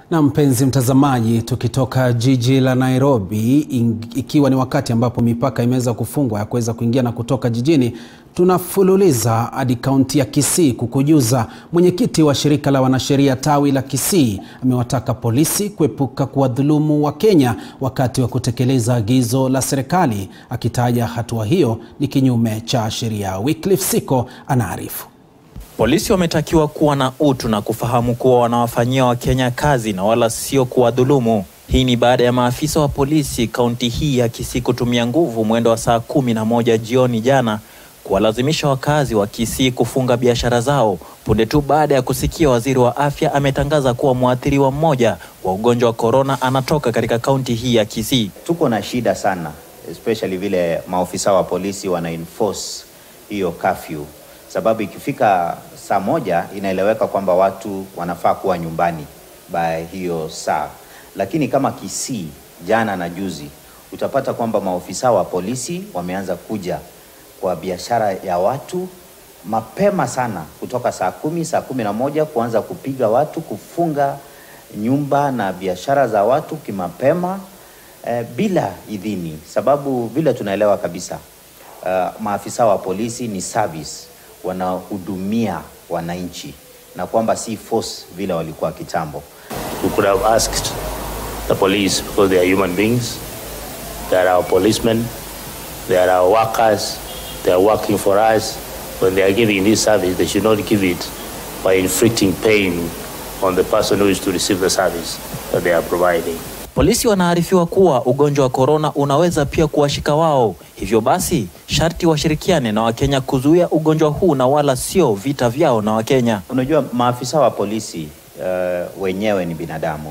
Na mpenzi mtazamaji, tukitoka jiji la Nairobi, ikiwa ni wakati ambapo mipaka imeweza kufungwa ya kuweza kuingia na kutoka jijini, tunafululiza hadi kaunti ya Kisii kukujuza mwenyekiti wa shirika la wanasheria tawi la Kisii amewataka polisi kuepuka kuwadhulumu Wakenya wakati wa kutekeleza agizo la serikali, akitaja hatua hiyo ni kinyume cha sheria. Wycliffe Siko anaarifu. Polisi wametakiwa kuwa na utu na kufahamu kuwa wanawafanyia Wakenya kazi na wala sio kuwadhulumu. Hii ni baada ya maafisa wa polisi kaunti hii ya Kisii kutumia nguvu mwendo wa saa kumi na moja jioni jana kuwalazimisha wakazi wa Kisii kufunga biashara zao punde tu baada ya kusikia waziri wa afya ametangaza kuwa mwathiriwa mmoja wa ugonjwa wa korona anatoka katika kaunti hii ya Kisii. Tuko na shida sana especially vile maofisa wa polisi wana enforce hiyo curfew sababu ikifika saa moja inaeleweka kwamba watu wanafaa kuwa nyumbani by hiyo saa, lakini kama Kisii jana na juzi utapata kwamba maofisa wa polisi wameanza kuja kwa biashara ya watu mapema sana, kutoka saa kumi, saa kumi na moja kuanza kupiga watu, kufunga nyumba na biashara za watu kimapema eh, bila idhini, sababu vile tunaelewa kabisa uh, maafisa wa polisi ni service wanahudumia wananchi na kwamba si force vile walikuwa kitambo. We could have asked the police because they are human beings. They are our policemen. They are our workers. They are working for us. When they are giving this service, they should not give it by inflicting pain on the person who is to receive the service that they are providing. Polisi wanaarifiwa kuwa ugonjwa wa korona unaweza pia kuwashika wao, hivyo basi sharti washirikiane na Wakenya kuzuia ugonjwa huu na wala sio vita vyao na Wakenya. Unajua, maafisa wa polisi uh, wenyewe ni binadamu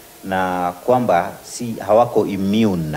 na kwamba si hawako immune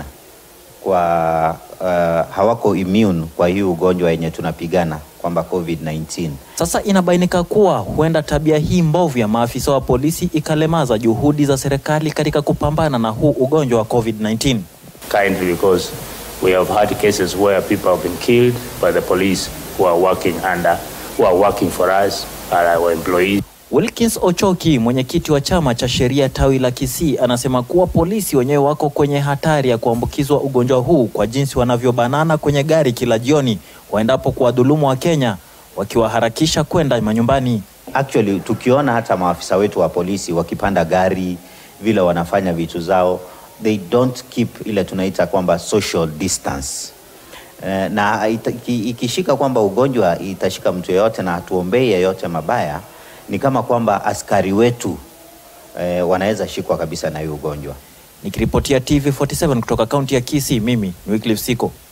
kwa uh, hawako immune kwa hii ugonjwa yenye tunapigana kwamba COVID-19. Sasa inabainika kuwa huenda tabia hii mbovu ya maafisa wa polisi ikalemaza juhudi za serikali katika kupambana na huu ugonjwa wa COVID-19. Kindly because we have had cases where people have been killed by the police who are working under, who are working for us, are our employees. Wilkins Ochoki, mwenyekiti wa chama cha sheria tawi la Kisii, anasema kuwa polisi wenyewe wako kwenye hatari ya kuambukizwa ugonjwa huu kwa jinsi wanavyobanana kwenye gari kila jioni waendapo kuwadhulumu wa Kenya wakiwaharakisha kwenda manyumbani. Actually, tukiona hata maafisa wetu wa polisi wakipanda gari vile wanafanya vitu zao, they don't keep ile tunaita kwamba social distance. Eh, na ita- iki- ikishika kwamba ugonjwa itashika mtu yeyote na hatuombei yeyote mabaya, ni kama kwamba askari wetu eh, wanaweza shikwa kabisa na hii ugonjwa. Nikiripotia TV47 kutoka kaunti ya Kisii, mimi ni Wycliffe Siko.